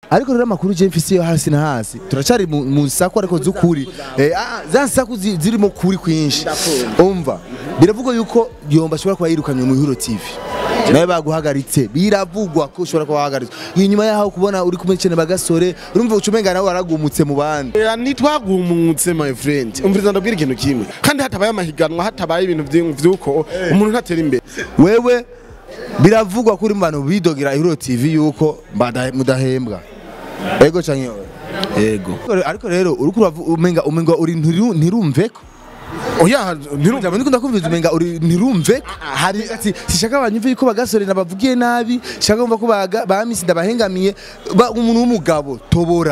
ariko rero amakuru je mfise yo hasi na hasi turacari mu mu nsako ariko z'ukuri eh, ah, za nsako zi- zirimo kuri kwinshi umva biravugwa yuko yomba ashobora kuba yirukanywe mu Ihuro TV nawe baguhagaritse biravugwa ko ushobora kuba wahagaritswe inyuma yaho kubona uri kumwe n'icene bagasore urumva ucumenga nawe waragumutse mu bandi Eh, ntitwagumutse my friend umviriza ndabwira ikintu kimwe kandi hatabaye amahiganwa hatabaye ibintu vy'in- vy'uko umuntu ntatera imbere wewe biravugwa kuri mu bantu bidogera Ihuro TV yuko bada- mudahembwa ego canke oya? yego ariko rero uriko uravu- umenga umenga uri ntiru- ntirumveko oya ntirumva Jambo niko ndakumviza umenga uri ntirumve hari ati sishaka abanyumve yuko bagasore nabavugiye nabi shaka kumva ko baga bamisi ndabahengamiye ba- umuntu w'umugabo tobora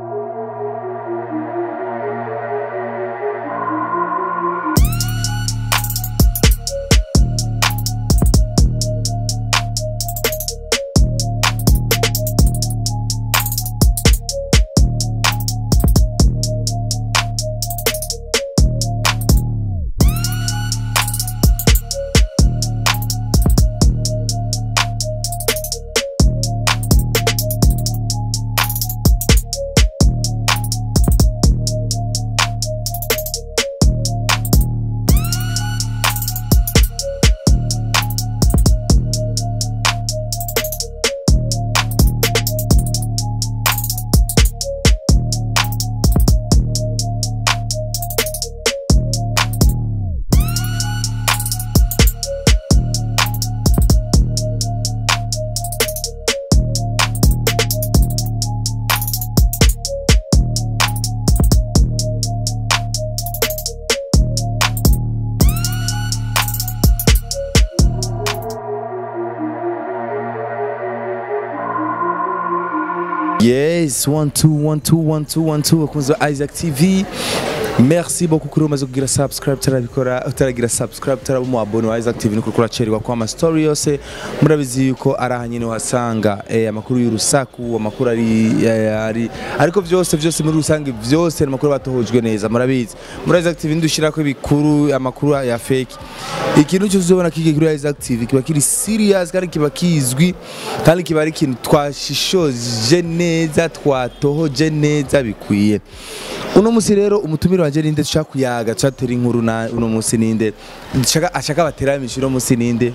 Yes, one two one two one two one two bakunze ba Isaac TV Merci beaucoup kuri umaze kugira subscribe tarabikora utaragira subscribe taraba mu abone wa Isaac TV nuko kuracerwa kwa ama story yose murabizi yuko araha nyine wasanga eh, amakuru y'urusaku amakuru ari eh, ari ariko byose byose muri rusange byose ni amakuru batohojwe neza murabizi muri Isaac TV ndushirako ibikuru amakuru ya fake ikintu cyose uzobona kiki kuri Isaac TV kiba kiri serious kandi kiba kizwi kandi kiba ari ikintu twashishoje neza twatohoje neza bikwiye uno musi rero umutumire wanje ninde dushaka kuyaga turatera inkuru na uno musi ninde dushaka ashaka bateramisha uno musi ninde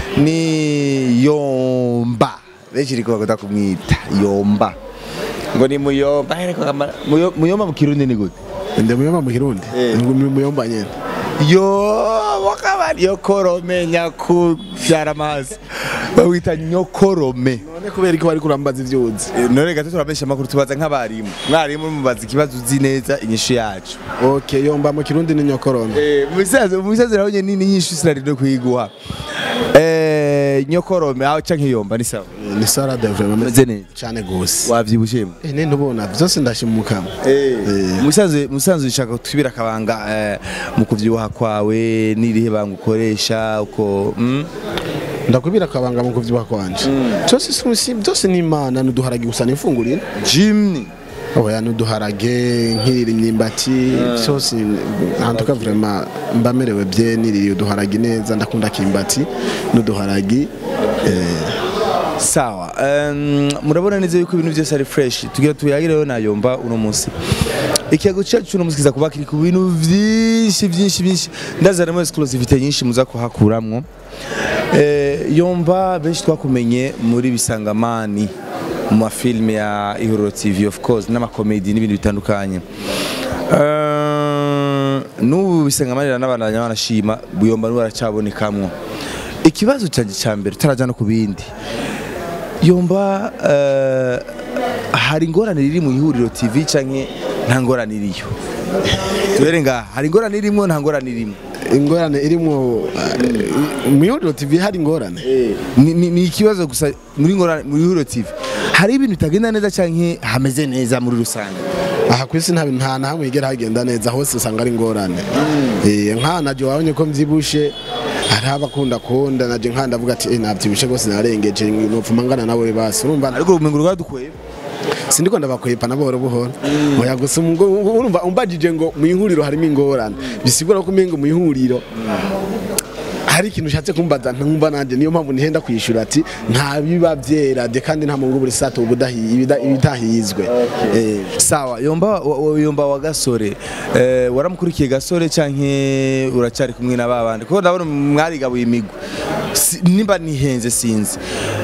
ni yomba benshi riko bagomba kumwita yomba ngo ni muyomba ariko kamara- Muyo- muyomba mu kirundi ni gute ndi muyomba mu kirundi Ndi muyomba nyene yo wakaba nyokorome nyakuvyara amazi bawita nyokorome none kubera ko bariko urambaza ivyuzi Eh, none gato turabesha amakuru tubaza nk'abarimu mwarimu mubaza ikibazo uzi neza inyishu yacu okay yomba mu kirundi ni nyokorome umusaza umusaza nawe nyine ni nyinshi sinari no kuyiguha eh nyokorome aho canke yomba ni sawa Eh, ni salade vraiment meze neza cyane gose wavyibushemo eh nende ubona vyose ndashimukamo musanzwe musanzwe ushaka kutubira akabanga eh, mu kuvyibuha kwawe n'irihe banga ukoresha uko mm? ndakubira akabanga mu kuvyibuha kwanje cyose si- si- byose ni imana nuduharage gusa nifungurira Jimny oya nuduharage nkirira imyimbati byose ahantuka vraiment mba merewe bye niririye uduharage neza ndakunda kimbati n'uduharagi eh, sawa um, murabona neza yuko ibintu byose ari fresh tugira tuyagireho nayomba uno munsi ikiyago cyacu uno munsi kiza kuba kiri ku bintu byinshi byinshi byinshi ndazanamo exclusivité nyinshi muza kuhakuramwo eh, yomba benshi twakumenye muri bisangamani mu mafilme ya ihuriro tv of course n'amakomedi n'ibintu bitandukanye Eh, n'ubu bisangamanira n'abandanya banashima buyomba n'ubu aracabonekamwo ikibazo cyanjye cya mbere utaraja no ku bindi yomba eh, hari ingorane riri mu ihuriro tv canke nta ngorane iriyo tubere ngaha hari ingorane irimwo nta ngorane irimwo ingorane irimo mu ihuriro tv hari ingorane ni, ni, ni ikibazo gusa muri ngorane muri ihuriro tv hari ibintu bitagenda neza canke hameze neza muri rusange aha ku isi nta nta na hamwe higera hagenda neza hose usanga ari ingorane Eh, nk'aha naje wabonye ko mbyibushe hari abakunda kunda naje nk'aha ndavuga ati "Eh, nabyibushe rwose narengeje nopfuma ngana nawe basi urumva ariko ubumenyi rwadukweye sindiko ndabakwepa na buhoro buhoro oya gusa umgo- urumva umbajije ngo mu ihuriro harimo ingorane bisigura ko umengo mu ihuriro hari ikintu ushatse kumbaza ntumva nanjye niyo mpamvu nihenda kwishyura ati nta biba byera de kandi nta mungu buri sato ubudahi- ibida- ibidahizwe Eh, sawa yomba wa- wa- yomba wa gasore eh, waramukurikiye gasore canke uracyari kumwe na babandi kuko ndabona mwarigabuye imigwi Si- nimba nihenze sinzi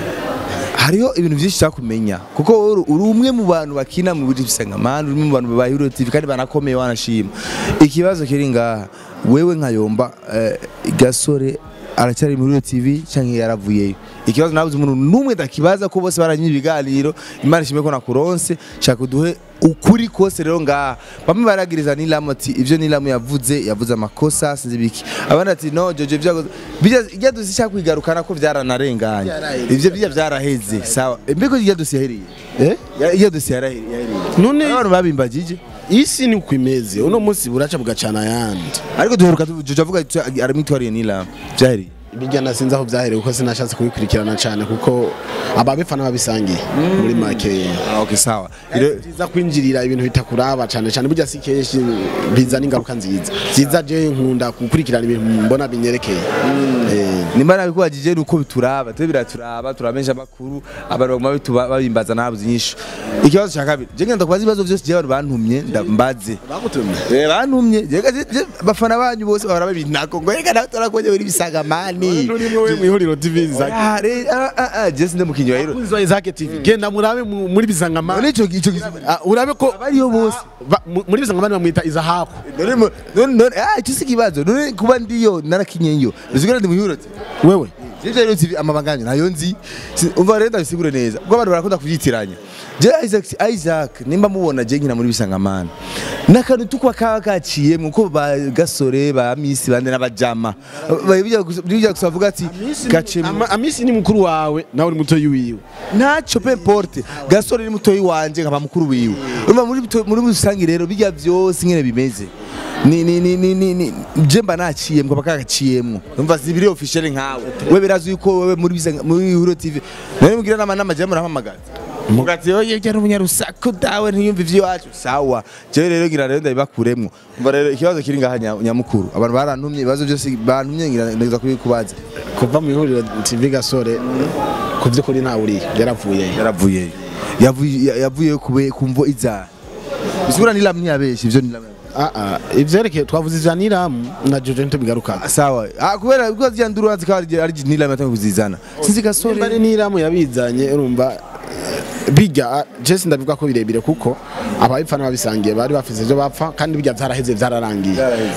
hariho ibintu byinshi cyakumenya kuko uri uri umwe mu bantu bakina mu buryo bisangamana uri mu bantu babaye Hero TV kandi banakomeye wanashima ikibazo kiri ngaha wewe nka yomba eh, gasore aracyari muri Hero TV cyangwa yaravuyeyo ikibazo nabuze umuntu numwe ndakibaza ko bose baranywa ibiganiro imana ishimwe ko nakuronse shaka uduhe ukuri kose rero ngaha bamwe baragiriza nilamu ati ibyo nilamu yavuze yavuze amakosa sinzi biki abandi ati no jojo byago bijya dusi cyangwa kwigarukana ko byaranarenganye Byaraheze. ivyo bijya byaraheze sawa mbego ijya dusi yahereye eh? ijya dusi yahereye none abantu babimbagije isi ni uko imeze uno munsi buraca bugacana ayandi ariko duheruka jojo avuga ati aramwitwariye nilamu byahereye bijya nasinzi aho byahereye kuko sinashatse kubikurikirana cyane kuko ababifana babisangiye muri make Ah, okay sawa Rero byiza kwinjirira ibintu bitakuraba cyane cyane burya si kenshi bizana ingaruka nziza byiza je nkunda gukurikirana ibintu mbona binyerekeye Eh, nimba nabikubajije nuko bituraba twe biraturaba turamenyesha amakuru abantu baguma bituba babimbaza nabuze inyishu ikibazo cya kabiri je ngenda kubaza ibibazo byose je abantu bantumye ndambaze bagutumye Eh, bantumye je je- je- abafana banyu bose bahora babintako ngo reka nawe turakonye uri bisagamani nurimwe we mu ihuriro tv zaki Ah, re- ah, ah, ah, je sinde mukinyi wa hero kunzwa Isaac TV genda murabe mu- muri bisangamana none ico ico gihe Ah, urabe ko abariyo bose ba- mu- muri bisangamana bamwita izahaku none mu- none none ah icyo si ikibazo none kuba ndiyo narakinyeyo bisigura ndi mu hero wewe Sivyo rero TV amabanga yanyu nayo nzi Si- umva rero ndabisigure neza kuko abantu barakunda kuvyitiranya je Isaac Isaac nimba mubona je nkina muri bisangamana nakantu tukwa kaba kaciyemwo ko ba gasore ba misi bande n'abajama Ba- bijya gusa- bijya gusa bavuga ati gacemwo Ama- amisi ni mukuru wawe nawe uri muto wiwe ntaco pe porte gasore ni mutoyi wanje nkaba mukuru wiwe urumva muri bito- muri rusange rero bijya byose nyene bimeze ni ni ni ni ni ni je mba naciyemwo baka gaciyemwo umva zibiri official nkawe we birazi yuko wewe muri Bisanga- muri Huro TV nari mugira nama nama je murahamagaza mugati yo yegera umunyarusaku dawe ntiyumva ivy'iwacu sawa je rero ngira rero ndabibakuremwo umva rero ikibazo kiri ngaha nya- nyamukuru abantu barantumye ibibazo byose bantumye ngira ndeza kubikubaza kuva mu ihuriro tv gasore ku by'ukuri ntawe uriyo yaravuye yaravuyeyo yavuye yavuye kube kumvo iza bisigura nilam ntiyabeshye ivyo nilam Ah, ah, ivyerekeye twavuze ivya niramu na jojo ntitubigaruka sawa ah kubera kuko zya nduru zikaba ari ari nilam yatangiye kuzizana sinzi gasore nimba ari niramu yabizanye urumva eh, bijya jesi ndabivuga ko birebire kuko ababifana babisangiye bari bafise ivyo bapfa kandi bijya vyaraheze vyararangiye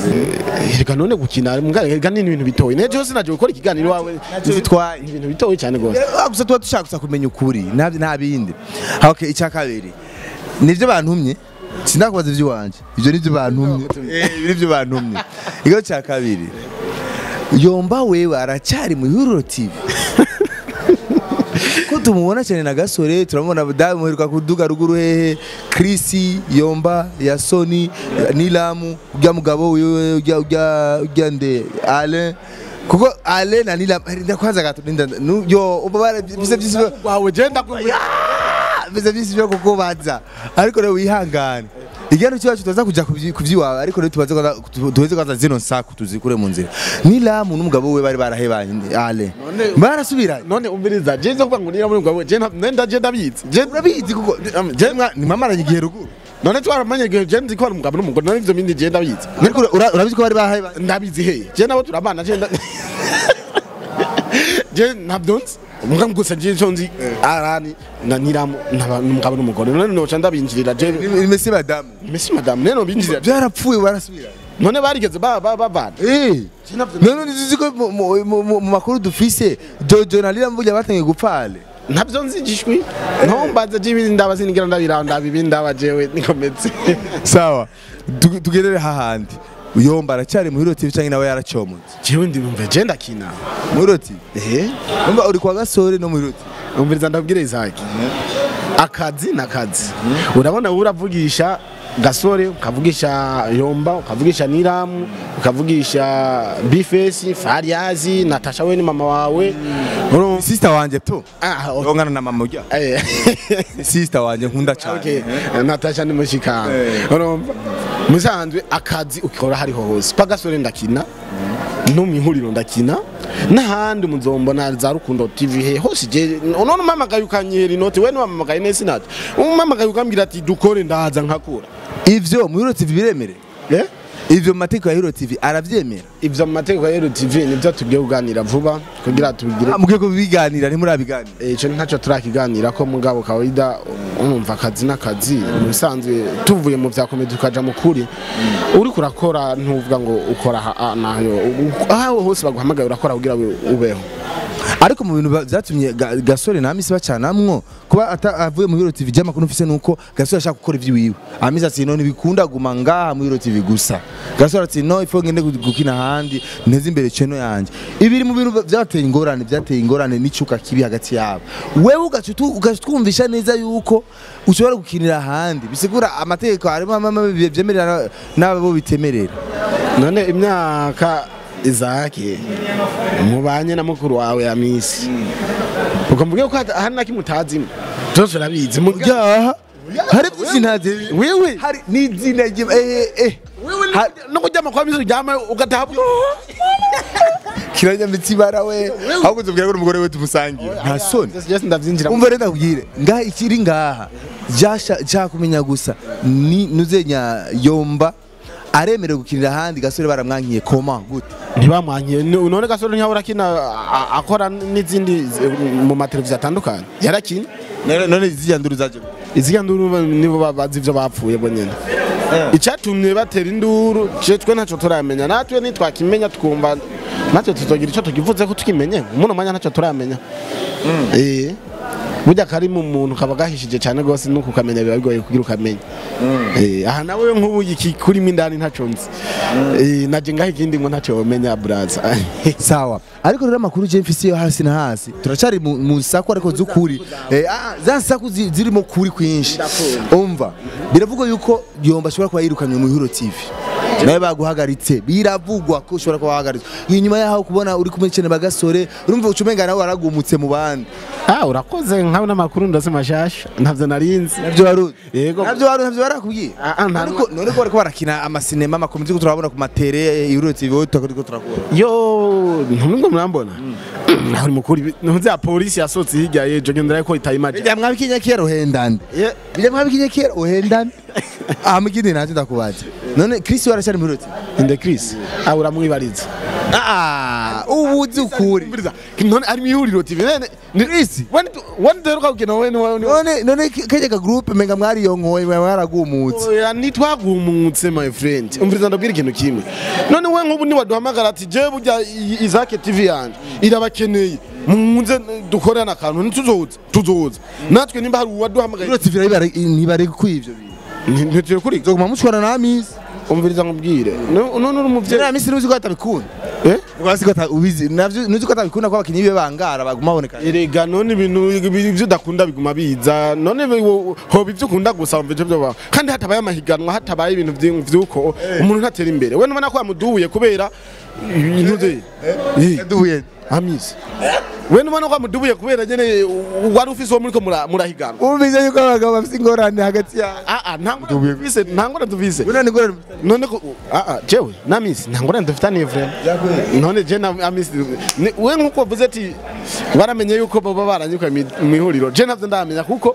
Eh, reka none gukina mugare reka ni ibintu bitoye nejo yose naje gukora ikiganiro wawe Ntacyo bitwaye. ni ibintu bitoye cyane gose Ah, gusa tuba dushaka gusa kumenya ukuri nta nta bindi Ah, okay icya kabiri nivyo bantumye sinakubaza ivy'iwanje ivyo nivyo bantumye eh ibi nivyo bantumye ikibazo cya kabiri yomba wewe aracyari mu Huro TV ko tumubona cyane na gasore turamubona dawe muheruka kuduga ruguru hehe Chris yomba ya Sony Nilamu ujya mugabo wiwe ujya ujya ujya nde Alain kuko Alain na Nilamu ndakwanza gato ninda nu- yo ubabara bise bise wawe je ndakubwira bise bise byo kukubaza ariko rero wihangane igihano cyacu tuza kujya kubyiwawe ariko rero tubaze kwanza tuweze kwanza zino nsaku tuzikure mu nzira Nilamu n'umugabo we bari barahebanye Alain None- barasubiranye none umviriza je nzo kuvuga ngo niramu ngabo je nta- nenda je ndabizi je urabizi kuko je mwa- ntimamaranye igihe ruguru none twaramanye igihe je nzi ko ari umugabo n'umugore none ivyo bindi je ndabizi ariko ura- urabizi ko bari bahebanye ndabizi he je nabo turabana je nda je ntabyo nzi mbwa gusa je cyo nzi arani na niramu n'aba- n'umugabo n'umugore none noca ndabinjirira je Ni- Messi madamu mesi madamu nene binjirira byarapfuye barasubiranye none barigeze ba- ba- bavana Eh, none ntizizi ko mu- mu- mu mu makuru dufise Jojo na Lila mvuga batangiye gupfale ntabyo nzi gishwi ntombaze je ibindi ndaba sinigira ndabiraba ndaba ibindi ndaba jewe nikometse sawa Tu- tugerere hahandi uyomba aracyari mu Hiro TV cyangwa nawe yaracomotse jewe ndi numve je ndakina mu Hiro TV eh umva uri kwa gasore no mu Hiro TV umviriza ndabwire Isaac akazi n'akazi urabona wowe uravugisha gasore ukavugisha yomba ukavugisha niramu ukavugisha bifesi fariyazi natasha we ni mama wawe urumva sister wanje to ah okay. ongana na mama ujya Eh, sister wanje nkunda okay. cyane natasha ni mushikana Eh. urumva musanzwe akazi ukora hariho hose pa gasore ndakina no mu ihuriro ndakina n'ahandi muzombona za rukundo tv he hose je none umamagaye ukanyihera inoti we niwamamagaye nesi nati umamagaye ukambwira ati dukore ndaza nkakura ivyo mu Hero TV biremere eh ivyo mu mategeko ya Hero TV aravyemera ivyo mu mategeko ya Hero TV nivyo tugiye kuganira vuba kugira tubigire Ah, mugiye kubiganira ntimurabiganira icyo ntacyo turakiganira ko mugabo kawaida umva akazi n'akazi mu bisanzwe tuvuye mu bya komedi tukaja mu kuri uri kurakora ntuvuga ngo ukora aha- aha nayo aho hose baguhamagaye urakora kugira ngo ubeho ariko mu bintu ba- vyatumye Ga- gasore na amisi bacanamwo kuba ata- avuye mu Hero TV ry'amakuru mfise nuko gasore ashaka gukora ivyiwiwe amisi ati no ntibikunda guma ngaha mu Hero TV gusa gasore ati no ifo ngende gu- gukina ahandi nteze imbere cheno yanje ibiri mu bintu ba- vyateye ingorane vyateye ingorane n'icuka kibi hagati yabo wewe ugaca utu- ugaca utwumvisha neza yuko ushobora gukinira ahandi bisigura amategeko harimo amwe vyemerera n'abo bitemerera none imyaka izake mubanye na mukuru wawe ya misi ukamubwira ko hata- hari na kimwe utazimo byose urabizi mugabo yaha hari byinshi ntazi wewe hari n'izina rye eh eh Ha- no kuryama kwa misi uryama ugataha kiranyamitsi bara we ahubwo tubwira ko umugore we tumusangiye nta soni Just ndavyinjira umva rero ndakubwire ngaha ikiri ngaha jasha cyakumenya gusa ni nuzenya yomba aremerewe gukinira ahandi gasore baramwankiye koma gute ntibamwankiye Ni- none gasore ntiyahora akina a- akora n'izindi zi- mu mateleviziyo atandukanye yarakina none none zijya nduru zaje gute? iziga nduru nibo ba- bazi ivyo bapfuye bo nyene icyatumye batera induru je twe ntacyo turamenya natwe nitwakimenya twumva natwe tuzogira icyo tukivuze ko tukimenye muno mwanya ntacyo turamenya eh burya kari mu muntu kaba gahishije cyane rwose nuko ukamenya biba bigoye kugira ukamenya eh aha nawe nk'ubu iki kurimo indani ntacyo nzi eh naje ngaho ikindi ngo ntacyo wamenya braza sawa ariko rero amakuru je mfise yo hasi na hasi turacari mu mu saku ariko z'ukuri eh ah, za saku zi- zirimo kuri kwinshi umva biravugwa yuko yomba ashobora kuba yirukanywe mu Hero TV nawe baguhagaritse biravugwa ko ushobora kuba wahagaritse inyuma yaho kubona uri kumwe cyane bagasore urumva ucumenga nawe waragumutse mu bandi ah urakoze nkawe n'amakuru ndase mashasha ntavyo narinzi navyo waruzi Yego. navyo waruzi navyo barakubwiye Ah, ah, nta- ariko none ko bariko barakina amasinema amakomedi ko turabona ku matere Hero TV wowe tutariko turakora yo ntumwe murambona naho uri mukuru ntuzi ya polisi yasohotse hirya yejo gendera ko itayimaje bijya mwabikinye kera uhendande bijya mwabikinye kera uhendane aha mugindi ntacyo ndakubaza none Chris waracyari mu Hero TV inde Chris ah uramwibariza ah ubu uzi ukuri Mbiriza, none ari mwihuriro TV nene ni Chris wani wani deruka gukina we ni wa- ni wa- none none kajyaga groupe menga mwariyonkoye mwaragumutse Oya, ntitwagumutse my friend umviriza ndabwira ikintu kimwe none we nk'ubu niwaduhamagara ati je burya i- izake tv yanje irabakeneye munze dukorane akantu ntituzoza tuzoza natwe nimba hari uwaduhamagaye Hero TV ntibare kwivyo bintu ntituye kuri zoguma mushwana na Amisi umviriza nkubwire No- none uri umuvyeyi Jera Amisi nuzi ko atabikunda eh Rwasi ko atabizi navyo nuzi ko atabikunda ko abakinyi bibe bangara baguma baboneka erega none ibintu ibyo udakunda biguma biza none wo- hoba ibyo ukunda gusa wumva ivyo byoba kandi hatabaye amahiganwa hatabaye ibintu vyi- vy'uko umuntu ntatera imbere we nubona ko yamudubuye kubera ibintu vye Eh, yadubuye amisi we nubona ko yamudubuye kubera nyene wari ufise uwo muriko mura- murahiganwa umvise yuko abagabo bafite ingorane hagati yabo aa ntangora dufise ntangora dufise Buna ni ingorane none ko aa jewe namisi ntangora dufitaniye vrema none je na amisi ni- we nkuko wavuze ati baramenye yuko baba baranyuka mu ihuriro je navyo ndamenya kuko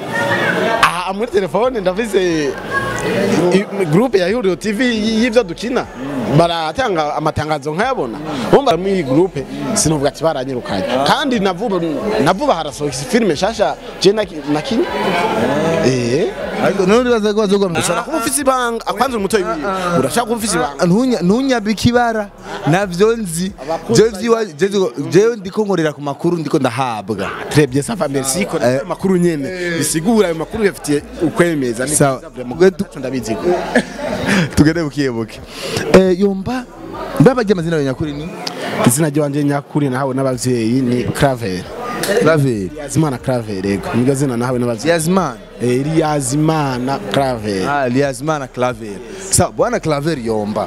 aha muri telefone ndafise i- groupe ya ihuriro tv y'ivyo dukina baratanga amatangazo nkayabona bumva muri iyi groupe sinovuga ati baranyirukanye kandi navuba navuba harasohoka filime shasha je naki- nakinye eh ariko none uraza ko bazogwa ushobora kuba ufise ibanga akwanza umutoyi wiwe urashaka kuba ufise ibanga ntunya ntunyabika ibara navyo nzi Abakunzi jewe vyiwa- jewe- jewe ndiko nkorera ku makuru ndiko ndahabwa Trebye safa merci ko Eh. makuru nyene bisigura ayo makuru yafitiye ukwemeza ni Sawa. mugwetu ndabizi ko tugende bukiyebuke Eh, yomba mbabajya amazina yawe nyakuri ni izina ryanje nyakuri nahawe n'abavyeyi ni Claver Claver Yazimana Claver yego niryo zina nahawe n'abavyeyi Yazman Eh, Yazimana Claver ah Yazman Claver sa bwana Claver yomba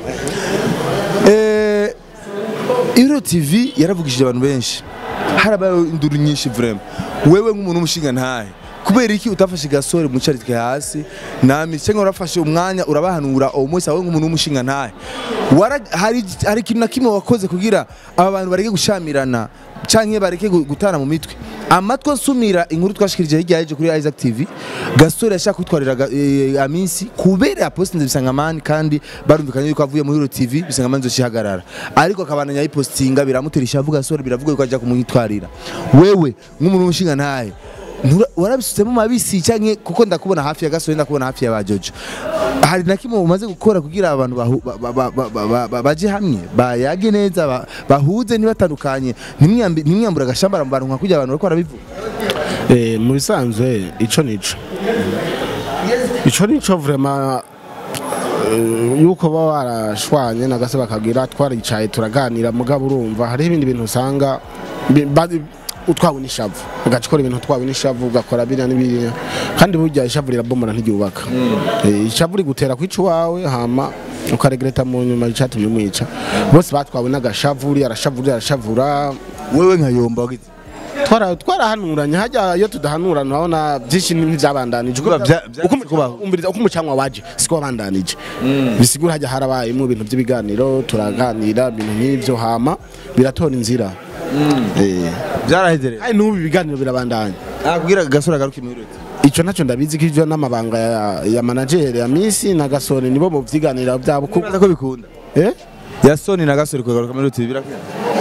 eh Hero TV yaravugishije abantu benshi harabaye induru nyinshi vraiment wewe nk'umuntu umushinga ntahe kubera iki utafashe gasore mucaritwe hasi nami cyangwa urafashe umwanya urabahanura uwo munsi awe nk'umuntu w'umushinga ntahe Wara- hari hari ikintu na kimwe wakoze kugira aba bantu bareke gushamirana canke bareke gu- gutana mu mitwe amatwi nsumira inkuru twashikirije hirya yaje kuri Isaac TV gasore yashaka kwitwarira ga- eh, aminsi kubera yapostinze bisangamani kandi barumvikanye yuko avuye muri Hero TV bisangamani zoshihagarara ariko akabananya yipostinga biramutera ishavu gasore biravuga yuko ajya kumwitwarira wewe nk'umuntu w'umushinga ntahe Ntura- warabisutsemo mabisi canke kuko ndakubona hafi ya gasore ndakubona hafi ya bajojo hari na kimwe umaze gukora kugira abantu bahu- ba- ba- ba- ba- ba- ba- ba- baje hamwe bayage neza ba- bahuze ntibatandukanye ntimwiyambi- ntimwiyambure agashambara mu bantu nka kurya abantu bariko barabivuga Eh, mu bisanzwe ico nico ico nico vraiment eh, yuko baba barashwanye nagase bakagira twaricaye turaganira mugabo urumva hariho ibindi bintu usanga bi- ba- utwawe n'ishavu ugacikora ibintu utwawe n'ishavu ugakora biriya n'ibiriya kandi burya ishavu rirabomora ntiryubaka Eh, ishavu rigutera kwica iwawe hama ukaregreta mu nyuma icatumye umwica bose batwawe n'agashavu uriya arashavura uriya arashavura wewe nkayomba wagize twara twarahanuranye hajya iyo tudahanurana urabona byinshi ntibyabandanije Kuba bya- bya- uko kubaho umbiriza uko umucanwa waje siko wabandanije bisigura hajya harabayemo ibintu by'ibiganiro turaganira ibintu nk'ibyo hama biratora inzira Eh. byarahezereye kandi n'ubu ibiganiro birabandanya kugira gasore agaruke muri Hero TV icyo nacyo ndabizi ko ibyo n'amabanga ya, ya manager ya misi na gasore nibo mu byiganiro byabo kuko Uraza ko bikunda eh ya soni na gasore kugaruka muri Hero TV birakunda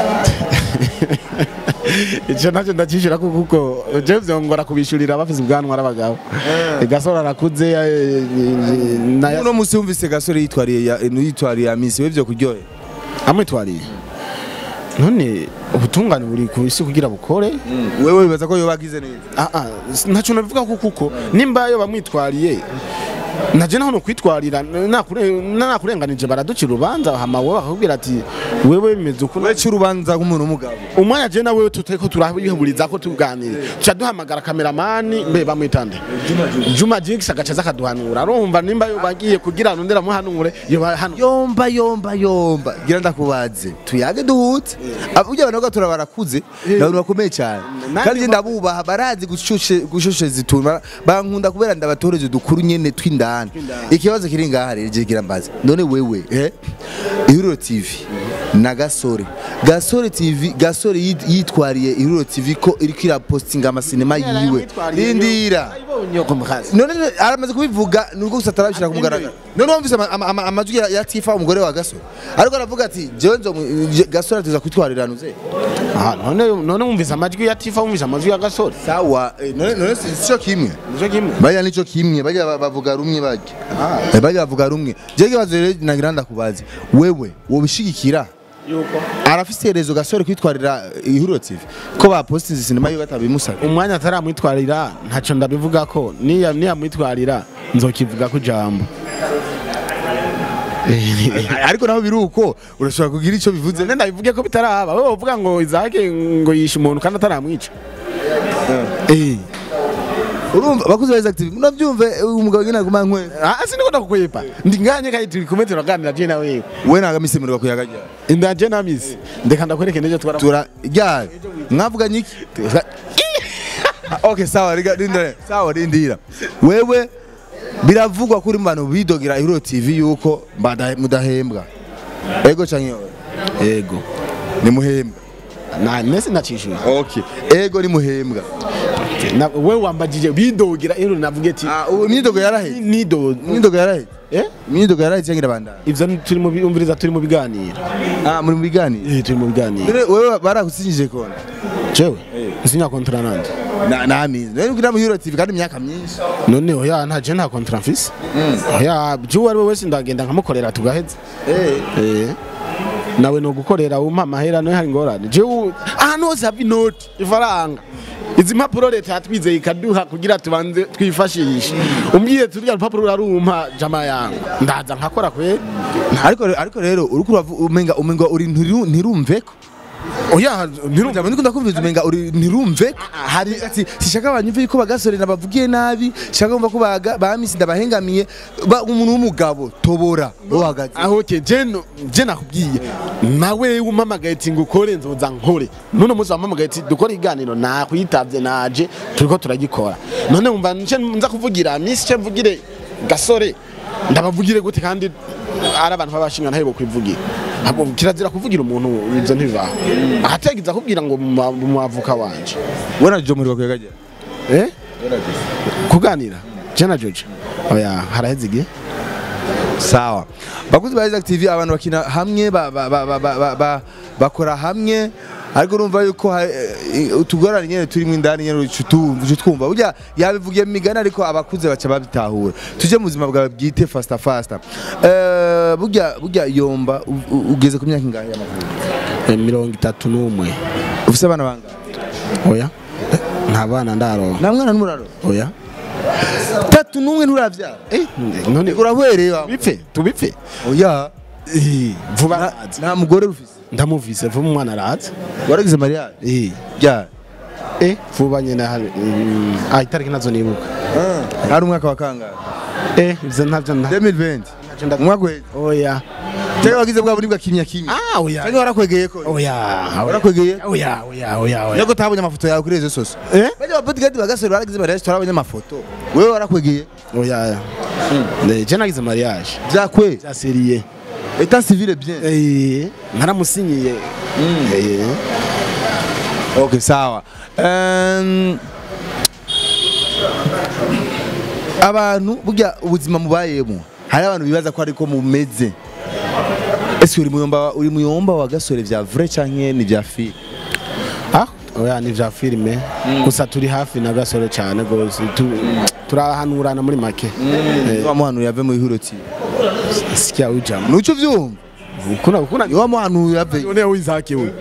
icyo nacyo ndakishyura ko kuko je vyongora kubishurira bafise ubwanwa arabagabo gasore arakuze eh, na uno musi wumvise gasore yitwariye ya- yitwariye amisi we byo kuryohe amwitwariye none ubutungane buri ku isi kugira bukore wewe bibaza ko yobagize neza Ah, ah, ntacyo nabivuga ko kuko nimba yo bamwitwariye naje naho nokwitwarira nakure- nakurenganije baraducira urubanza hama wowe bakakubwira ati wewe bimeze uku we urubanza nk'umuntu w'umugabo umwanya je nawe tutariko turabihuriza ko tuganira tuca duhamagara kameramani mbe bamwitande Juma Jinx agaca zakaduhanura arumva nimba yo bagiye kugira nondera muhanure yo hano yomba yomba yomba gira ndakubaze tuyage duhutse burya abantu bagatura barakuze ni abantu bakomeye cyane Nanjye kandi ndabubaha barazi gushushe gushushe zituma bankunda kubera ndabatoreje dukuru nyene tw'indani ikibazo kiri ngaha rero je kirambaza none wewe eh Ihuriro TV na Gasore Gasore TV Gasore yit- yitwariye Ihuriro TV ko iriko irapostinga amasinema yiwe rindira none aramaze kubivuga nubwo gusa atarabishira ku mugaragaro none wumvise ama- ama- ama- amajwi ya- ya tifa umugore wa gasore ariko aravuga ati jewe nzo gasore atuza kwitwarira nuze Ah, none none wumvise amajwi ya Tifa wumvise amajwi ya Gasore sawa eh, none none si si cyo kimwe nico kimwe bajya nico kimwe bajya ba- bavuga rumwe bajya Eh, bajya bavuga rumwe je kibazo rero nagira ndakubaze wewe wobishigikira yuko arafise iherezo gasore kwitwarira ihuriro tv ko bapostinze sinema yiwe batabimusaba umwanya ataramwitwarira ntacyo ndabivuga ko niya niyamwitwarira nzokivuga ku jambo ariko naho biri uko urashobora kugira icyo bivuze none ndabivuge ko bitaraba wowe uvuga ngo izake ngo yishe umuntu kandi ataramwica eh urumva bakuze ba active unavyumve umugabo nyine aguma nkwe ah siniko ndakukwepa ndi nganye kandi turi kumwe turaganira je na wewe we nagamisemererwa kuyagajya inda je na misi ndeka ndakwereke nejo twara tura ryari mwavuganye iki Ah, okay sawa riga rindira sawa rindira wewe biravugwa kuri mu bantu bidogera ihuro tv yuko mbada- mudahembwa ego canke oya? ego ni muhembwa na nese nacishuye okay ego ni muhembwa na wewe wambajije bidogera ero navuge ati ah ubu imyidogo yaraheze nido imyidogo yaraheze eh imyidogo yaraheze cyangwa irabandana ivyo ni- turi mu bi- umviriza turi mu biganiro ah muri mu biganiro eh turi mu biganiro None wewe barakusinyije kona jewe nsinya kontra nande na namizi none kugira mu ihuro tv kandi imyaka myinshi none oya nta je nta kontra mfise oya jewe ari we wese ndagenda nkamukorera tugaheza eh eh nawe no gukorera umpa amahera no hari ngorane jewe ahantu hose hava inoti ifaranga izi mpapuro leta yatwizeye ikaduha kugira tubanze twifashishe umbwiye turya rupapuro urarumpa jama yangu ndaza nkakora kwe ariko ariko rero uriko uravu- umenga umenga uri ntiru- ntirumve ko oya ntirumva Jambo ndiko ndakumviriza umenga uri ntirumve hari ati sishaka abanyumve yuko bagasore nabavugiye nabi shaka kumva ko baga bamisi ndabahengamiye ba umuntu w'umugabo tobora uhagaze aho ke je no- je nakubwiye nawe umamagaye ati ngukore nzoza nkore none muzi wamamagaye ati dukore iganiro nakwitavye naje turiko turagikora none umva nce nza kuvugira misi ce mvugire gasore ndabavugire gute kandi ari abantu babashinga ntahebo kwivugira Ahubwo kirazira kuvugira umuntu ivyo ntibibaho ahategiza kubwira ngo mu- mu mwavuka wanje wona jo muri bakwegaje eh kuganira je na Jojo oya haraheze igihe sawa bakuzi ba Isaac TV abantu bakina hamwe ba- ba- ba- ba- ba- ba- ba- bakora hamwe ariko urumva yuko ha- eh, utugorane nyene turimo indani nyene ucu twumva burya yabivugiye mu migani ariko abakuze baca babitahura tuje mu buzima bwawe bwite fasta fasta Eh, burya burya yomba u- u- ugeze ku myaka ingahe y'amavuko Eh, mirongo itatu n'umwe ufise abana bangahe oya nta bana ndaronka nta mwana n'umuraro oya tatu n'umwe nturavyara eh none urahwereye wa tubipfe tubipfe oya Eh, vuba nta- araza nta mugore ufise ndamuvise vuba umwana araza waragize mariage eh ryari eh vuba nyene hari mm, ah itariki nazo nibuka hari umwaka wa kangahe eh ivyo ntavyo nta 2020 nda- umwaka uheze oya cyangwa wagize bwa buribwa kimya kimya ah oya cyangwa warakwegeye ko oya warakwegeye oya oya oya oya Nyago tabonye amafoto yawe kuri rezo soso eh bajya ababodyguard bagasore baragize mariage turabonye amafoto wewe warakwegeye oya eh je nagize mariage byakwe bya serie état civil bien eh naramusinyiye eh okay sawa um, abantu burya ubuzima mubayemo hari abantu bibaza ko ariko mumeze ese uri muyomba uri muyomba wa gasore vya vrai canke ni vya fi Ah, oya ni vya filime gusa turi hafi na gasore cyane gose tu- turahanurana muri make Eh, wamuhanuye ave mu ihuro ti sikia ujama nuco vyumva kuna kuna ni wamuhanuye ave Une wizake we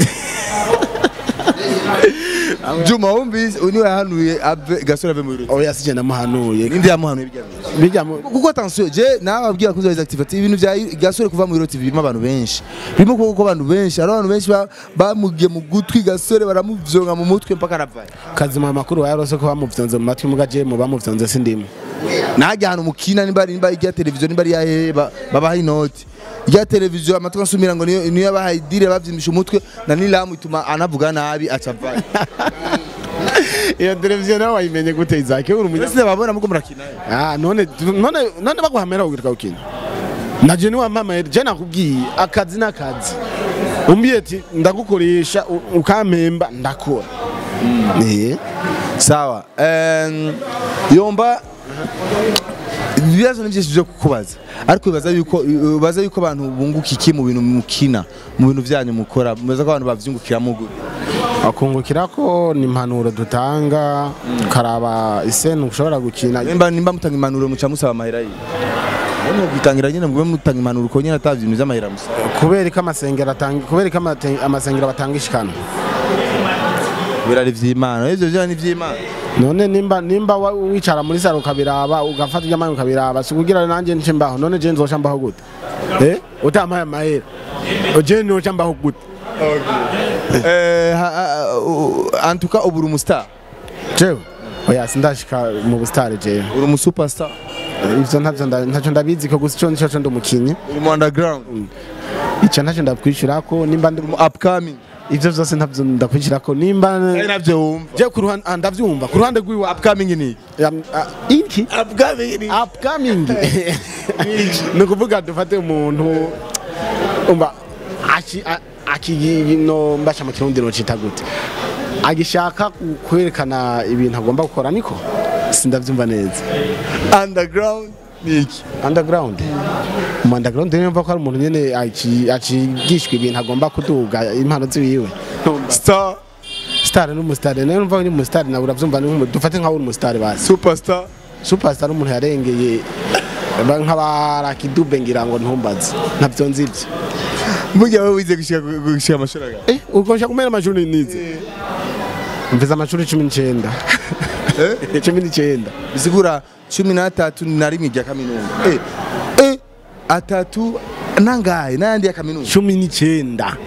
Juma wumvise uyu niwe yahanuye ave gasore ave mu ihuro oya sije namuhanuye ninde yamuhanuye bijya bijya mu kuko attention je nawe ababwira kuzo activity ibintu bya gasore kuva mu ihuro TV birimo abantu benshi birimo kuko ko abantu benshi hari abantu benshi ba- bamugiye mu gutwi gasore baramuvyonga mu mutwe mpaka aravaye kazima amakuru yarose ko bamuvyonze mu matwi muga je mu bamuvyonze sindimo najya ahantu mukina nimba ari nimba ari irya televiziyo nimba ari iya hehe ba- babaha inoti irya televiziyo amatwi ansumira ngo niyo niyo yabahaye dire bavyimbisha umutwe na nilamu ituma anavuga nabi acavaye iyo televiziyo nawe wayimenye gute izake uri umunya mwese babona muko murakina ah none none none baguhamera kugira ukina naje ni wampamaye je nakubwiye akazi n'akazi umbiye ati ndagukoresha u- ukampemba ndakora eh sawa em, yomba ibibazo ni byinshi byo kukubaza ariko bibaza yuko bibaza yuko abantu bunguka iki mu bintu mukina mu bintu byanyu mukora bibaza ko abantu bavyungukiramo gute akungukira ko ni impanuro dutanga karaba iseni ushobora gukina nimba nimba mutanga impanuro muca musaba amahera yiwe None kwitangira nyine mugube mutanga impanuro uko nyine atavye ibintu vy'amahera musaba kubera ko amasengero atanga kubera ko amate- amasengero batanga ishikano birari vy'imana ivyo vyo ni vy'imana none nimba nimba wa- wicara muri saro ukabiraba ugafata iby'amani ukabiraba si kugira nanjye nce mbaho none je nzoca mbaho gute eh utampaye amahera je noca mbaho gute eh ha- ha- u- antuka ubu uri umustar jewe oya sindashika mu busitari jewe uri umusuperstar ivyo ntavyo nda- ntacyo ndabizi ko gusa ico nico co ndi umukinyi uri mu underground ico ntacyo ndakwishurako nimba ndi mu upcoming ivyo vyose ntavyo ndakwishurako nimba ari navyo wumva je ku ruhande ah, ndavyumva ku ruhande rw'iwa upcoming ni Um, ah, iki upcoming ni upcoming ni ukuvuga dufate umuntu umva aki- a- akino mbasha mu kirundi nocita gute agishaka ku- kwerekana ibintu agomba gukora niko sindavyumva neza underground ni iki underground mu underground niyo mva ko ari umuntu nyene aki- acigishwa ibintu agomba kuduga impano ziwiwe star star n'umustar niyo mva ni umustar nawe uravyumva ni nk'umu- dufate nkaho uri umustar basi superstar superstar umuntu yarengeye ba- nk'abarakidube ngira ngo ntumbaze ntabyo nzi ibyo mujya wowe wize gushika gushika amashuri aga eh ukoresha kumena amashuri nize mvize amashuri cumi n'icyenda cumi n'icyenda bisigura cumi n'atatu na rimwe rya kaminuza eh eh atatu nangahe n'ayandi ya kaminuza cumi n'icyenda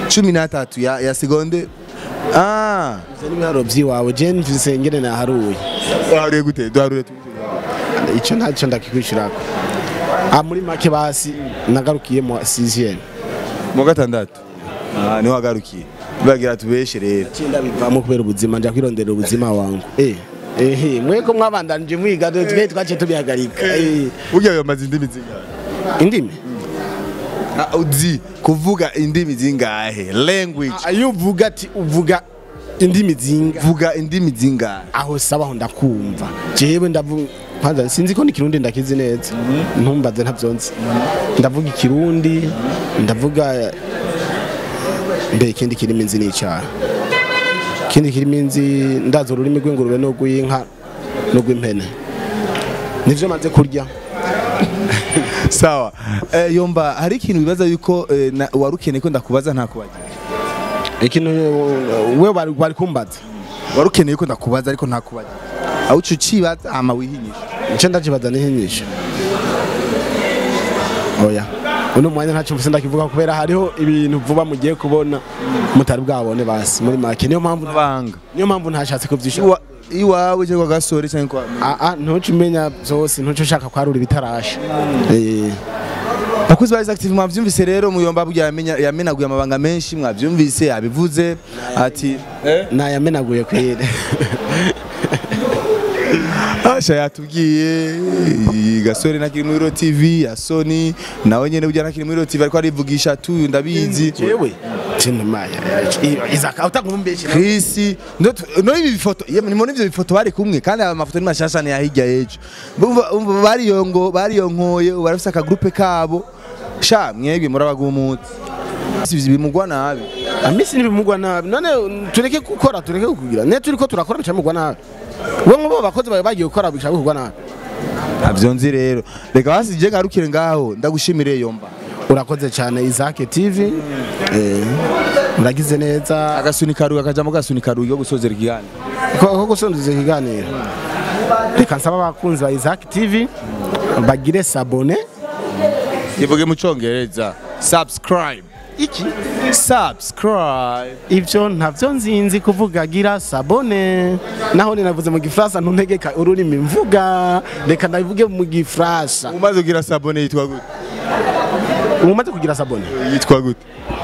cumi n'atatu ya, ya segonde ah ivyo n'ibiharuro vy'iwawe je mvise ngene naharuye waharuye gute duharure tu- ico ntaco ndakikwishurako ah muri make basi nagarukiye mu sixième mu gatandatu ah niho wagarukiye bagira tubeshe rero cinda bivamo kubera ubuzima nja kwirondera ubuzima wangu eh ehe mweko mwabandanije mwiga twe twace tubihagarika eh burya bamaze indimi zingahe indimi Ah, uzi kuvuga indimi zingahe language Ah, iyo uvuga ati uvuga indimi zinga vuga indimi zingahe aho sabaho ndakumva jewe ndavuga kwanza sinzi ko n'ikirundi ndakizi neza ntumbaze ntavyonzi ndavuga ikirundi ndavuga mbe ikindi kirimi nzi n'icaha ikindi kirimi nzi ndazi ururimi rw'ingurube n'urw'inka n'urw'impene nivyo maze kurya sawa eh, yomba hari ikintu bibaza yuko eh, na- wari ukeneye ko ndakubaza ntakubagira ikintu eh, we bari bari kumbaza wari ukeneye ko ndakubaza ariko ntakubagira aho uca ucibaza hama wihinyisha ico ndakibaza nihinyisha oya uno mwanya ntacyo mvuze ndakivuga kubera hariho ibintu vuba mugiye kubona mutari bwabone basi muri make niyo mpamvu banga niyo mpamvu ntashatse kuvyisha Iwa- iwawe cyangwa gasore cyangwa kwa aa ntuce umenya byose ntuce ushaka kwarura ibitarasha Eh, bakuzi ba active mwavyumvise rero muyomba burya yamenya yamenaguye amabanga menshi mwavyumvise yabivuze ati eh nayamenaguye kwere Asha yatubwiye iyi gasore nakiri muri Ro TV ya Sony nawe nyene burya nakiri muri Ro TV ariko arivugisha tu ndabizi jewe tinumaya izaka utakumbeshe Chris ndo tu- no ibi bifoto yemwe nimone ivyo bifoto bari kumwe kandi aba mafoto ni mashasha ni yahijya yejo bumva umva bariyongo bariyonkoye ubu barafise aka groupe kabo sha mwebwe murabagumutse ivyo bimugwa nabi amisi ntibimugwa nabi none tureke gukora tureke kugira ne turiko turakora bica mugwa nabi we nk'ubo bakozi bawe bagiye gukora bica bigwa nabi ntabyo nzi rero reka basi je ngarukire ngaho ndagushimire yomba urakoze cyane Isaac TV eh uragize neza agasunika ruga kajamo gasunika ruga yo gusozera ikiganiro ko ko gusonduza ikiganiro reka nsaba abakunzi ba Isaac TV bagire sabone ivuge mu congereza subscribe iki subscribe ivyo ntavyo nzinzi kuvuga gira sabone naho ninavuze mu gifaransa ntuntegeka ururimi mvuga reka ndabivuge mu gifaransa umaze kugira sabone yitwa gute umaze kugira sabone yitwa gute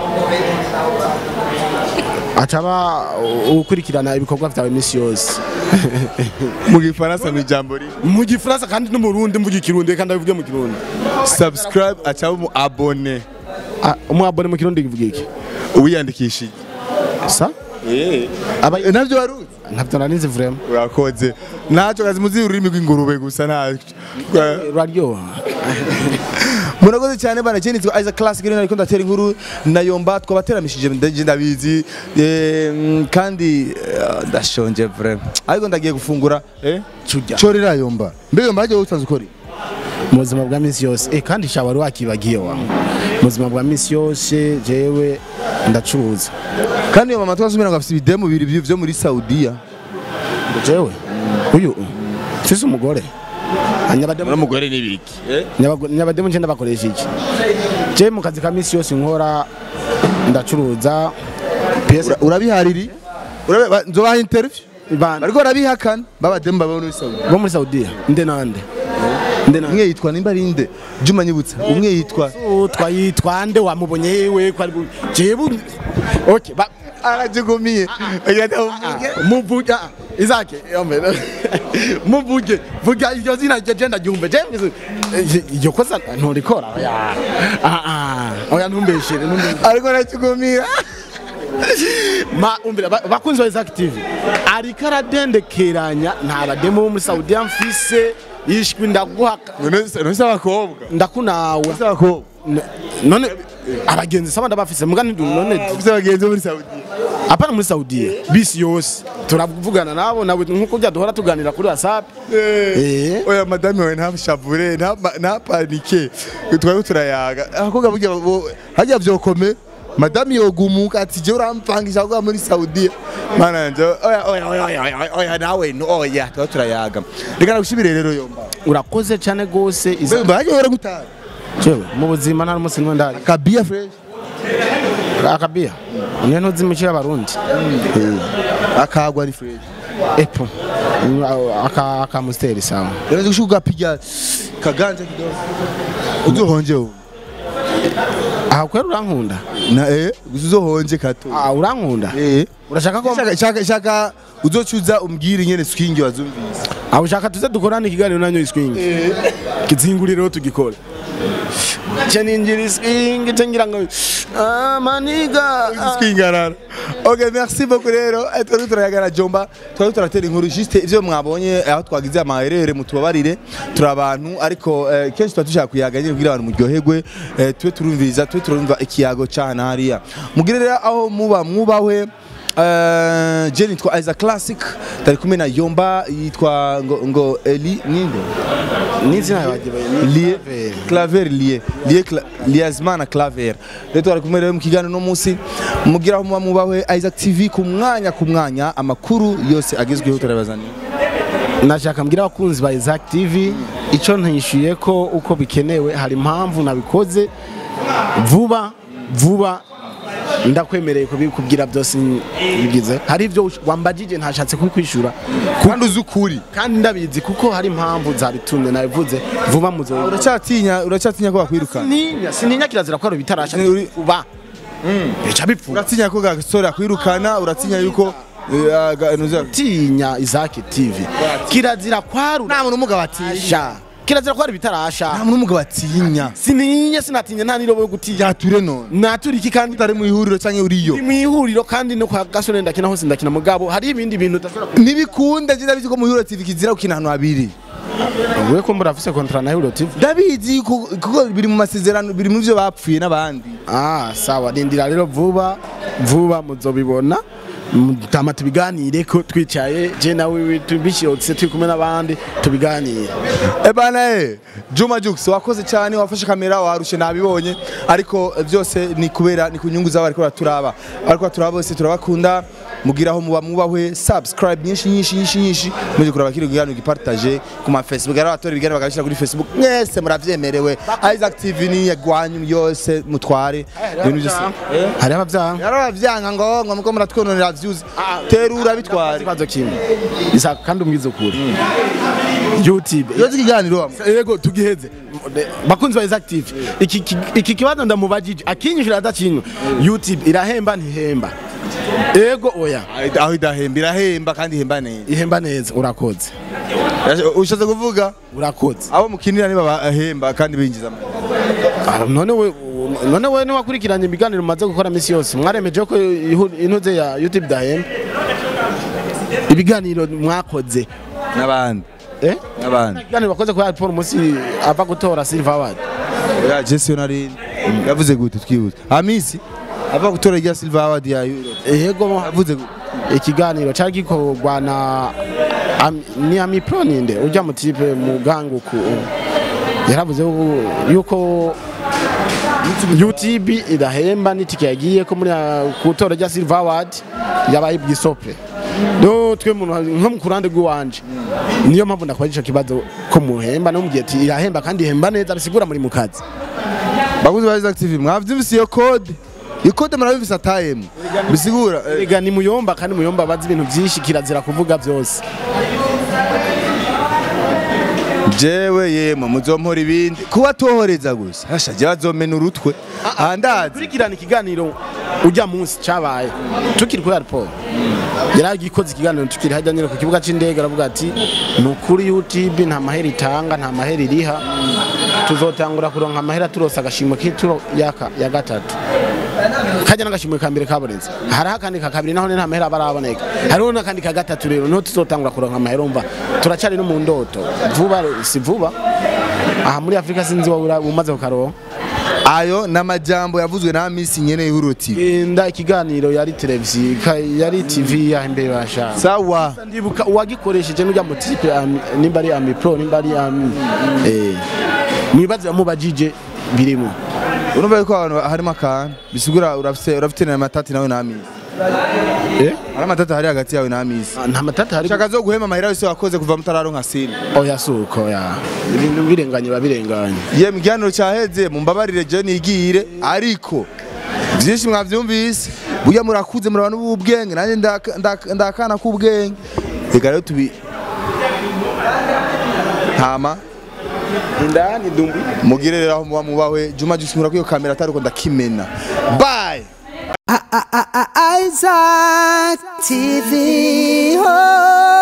acaba ukurikirana ibikorwa vyawe imisi yose mu gifaransa mu ijambo rimwe mu gifaransa kandi no mu rundi mvuga ikirundi reka ndabivuge mu kirundi subscribe acaba mu abone Ah, umwabone mu kirundi kivuga iki uwiyandikishije sa eh aba navyo waruzi ntavyo nanizi vraiment urakoze ntacyo kazi muzi ururimi rw'ingurube gusa ntacyo ruraryoha murakoze cyane bana je nitwa Isaac Classic rero ariko ndatera inkuru na Yomba twabateramishije ndaje ndabizi eh, mm, kandi eh, ndashonje vraiment ariko ndagiye gufungura eh Curya. chorera Yomba mbe Yomba aje utanze ukori mu buzima bwa misi yose eh kandi sha wari wakibagiye wa mu buzima bwa misi yose jewe ndacuruza kandi Yomba twasumira ngo afite ibidemu bibiri byo- byo muri Saudiya jewe uyu mfise umugore anyabademu n'umugore n'ibiki eh Nyabago- nyabademu nje ndabakoresha iki je mu kazi ka misi yose nkora ndacuruza PS Ura- urabihariri urabe ba- nzobaha interview bana bariko barabihakana babademu baba muri Saudiya bo muri Saudiya nde nande nde nande umwe yitwa nimba rinde Juma Nyibutsa umwe yitwa twayitwa nde wamubonye yewe ko ari bu- jewe okay ba arajugumiye muvuge izake yombe muvuge vuga iryo zina rye je ndaryumve je iryo kosa nturikora oya ah ah oya ntumbeshere ntumbeshere ariko arajugumira ma umbira ba- bakunzi ba Isaac TV ariko aradendekeranya nta bademu bo muri Saudiya mfise yishwe ndaguha nonese abakobwa ndakunawe nonese abakobwa N- none abagenzi saba ndabafise muga ntidu none ufite abagenzi bo muri Saudiya apana muri Saudiya bisi yose turavugana nabo nawe nkuko bya duhora tuganira kuri WhatsApp Eh. oya madame wawe ntabushavure nta- ntapanike twari turayaga abakobwa burya bo- harya vyokome madame yogumuka ati je urampangisha kuba muri Saudiya mana yanje oya oya oya oya oya oya nawe no oya twari turayaga reka nagushimire rero yomba urakoze cyane gose Isaac mbe hajya hora gutaha jewe mu buzima nta n'umunsi n'umwe ndari kabia fresh akabiya niyo ntuzi imico y'abarundi akagwa ni fresh epo aka aka musteri sawa unaweza kushuka piga kaganja kidogo uzohonje ubu aha kwera urankunda na eh uzohonje kato ah urankunda eh urashaka ko shaka shaka shaka uzocuza umbwire ingene swingi wazumvise ah ushaka tuze dukorane ikiganiro nanyo iswing kizinguriro tugikora cheninjiri swing tengira ngo amaniga swingarara okay merci beaucoup rero Eh, twari turayagana jomba twari turatera inkuru juste ivyo mwabonye aho twagize amaherere mutubabarire turi abantu ariko eh, kenshi tuba dushaka kuyaga nyine kugira abantu muryoherwe eh, tube turumviriza tube turumva ikiyago cana hariya mugire rero aho muba mwubahwe Uh, je nitwa Isaac Classic tari kumwe na Yomba yitwa ngo, ngo Eli ninde n'izina yabagiwe Lie Claver Lie Lie Cla- Liazmana Claver rero twari kumwe rero mu kiganiro no munsi mugira aho muba mubahwe Isaac TV ku mwanya ku mwanya amakuru yose agezweho turabazaniye nashaka mbwira abakunzi ba Isaac TV icyo ntishyuye ko uko bikenewe hari impamvu nabikoze vuba vuba ndakwemereye kubikubwira byose bigize hari ibyo wambagije ntashatse kubikwishyura kandi uzi ukuri kandi ndabizi kuko hari impamvu zabitumye nabivuze vuba muzo uracyatinya uracyatinya ko bakwirukana sintinya sintinya kirazira ko bitarasha Ni uri- uba bica bipfuba uratinya ko gasore akwirukana uratinya yuko eh, aga- nuza- tinya Isaac TV kirazira kwarura nta muntu umugabo atinya asha kirazira kwari bitarasha nta muntu umugabo atinya sintinya sinatinya nta nirobo yo gutinya yature none natura iki kandi utari mu ihuriro cyangwa uriyo mu ihuriro kandi no kwa gasore ndakina hose ndakina mugabo hari ibindi bintu udashobora ku- ntibikunda je ndabizi ko mu ihuriro TV kizira gukina ahantu habiri wewe ko mbura afise kontra na Euro TV ndabizi ku- kuko biri mu masezerano biri mu byo bapfuye n'abandi ah sawa rindira rero vuba vuba muzobibona tama tubiganire ko twicaye je nawe tubishirotse turi kumwe n'abandi tubiganire Ebana eh Juma Jux wakoze cyane wafashe kamera warushe nabibonye ariko eh, byose ni kubera ni kunyungu zabo ariko turaba ariko turaba bose turabakunda mugiraho muba mubahwe subscribe nyinshi nyinshi nyinshi nyinshi muje kuraba kiri kuganira gipartage ku ma Facebook ari abatora ibiganiro bagashira kuri Facebook mwese muravyemerewe Isaac TV ni yagwanyu yose mutware ibintu byose hari abavyaha yarabavyanga ngo ngo muko muratwononera views terura bitware ikibazo kimwe isa kandi umwize ukuri YouTube yoze ikiganiro wamwe yego tugiheze bakunzi ba Isaac TV iki iki- iki kibazo ndamubajije akinyishura adakinywa YouTube irahemba ntihemba yego oya aho idahemba irahemba kandi ihemba neza ihemba neza urakoze ushatse kuvuga urakoze abo mukinira niba bahemba kandi binjiza amahera. Ah, none we none we niwakurikiranye ibiganiro mumaze gukora misi yose mwaremeje ko ihu- intuze ya YouTube dahemba ibiganiro mwakoze n'abandi eh n'abandi ibiganiro bakoze kuri Paul musi ava gutora Silver Award ya Jesse Onarin yavuze gute twibutse amisi ava gutora rya Silver Award ya Europe yego yavuze gute ikiganiro cyari gikorwa na Am- ni Ami Pro ninde ujya mu tipe mu ganguku yaravuze ko- yuko YouTube idahemba n'itike yagiye ko muri kutora rya Silver Award yabaye bwisope no twe muntu nko mu kurande rw'iwanje niyo mpamvu ndakwaje ico kibazo ko muhemba no mugiye ati irahemba kandi ihemba neza bisigura muri mu kazi bakuzi ba Isaac TV mwavyumvise iyo code iyo code murabivise atayemo bisigura eh, Ega ni muyomba kandi muyomba bazi ibintu byinshi kirazira kuvuga byose jewe yemwe muzompora ibindi kuba tohoreza gusa hasha je bazomena urutwe andazi kurikirana ikiganiro ujya munsi cyabaye tukiri kuri airport yaragikoze ikiganiro tukiri hajya nyine ku kibuga cy'indege aravuga ati ni ukuri YouTube nta mahera itanga nta mahera iriha tuzotangura kuronka amahera turose agashimwe k'ituro yaka ya gatatu kajya n'agashimwe ka mbere kabonetse hariho akandi ka kabiri naho nta mahera baraboneka hariho n'akandi ka gatatu rero niho tuzotangura kuronka amahera umva turacyari no mu ndoto vuba si vuba aha muri afurika sinzi wowe ura- umaze kukaronka ayo n'amajambo yavuzwe na Miss nyene y'Ihuriro TV genda ikiganiro yari televiziyo ka- yari tv ya imbere bashaka sawa ndibuka uwagikoresheje n'ujya mu tipe ami- nimba ari ami pro nimba ari ami eh mwibaze yamubajije birimo urumva yuko abantu harimo akantu bisigura urafite urafite na matati nawe na Miss eh hari amatati hari hagati yawe na Miss Ah, nta matata hari shaka zo guhema amahera yose wakoze kuva mutararonka sini oya suko ya ibintu birenganye babirenganye ye mu kiganiro cyaheze mumbabarire je nigire ariko byinshi mwabyumvise burya murakuze muraba n'ubwenge nanjye ndaka- ndaka- ndakana k'ubwenge reka rero tubi ntama indani dumbi mugire rero aho muba mubawe juma jusi mura kwiyo kamera atari uko ndakimena bye Isaac TV. Oh.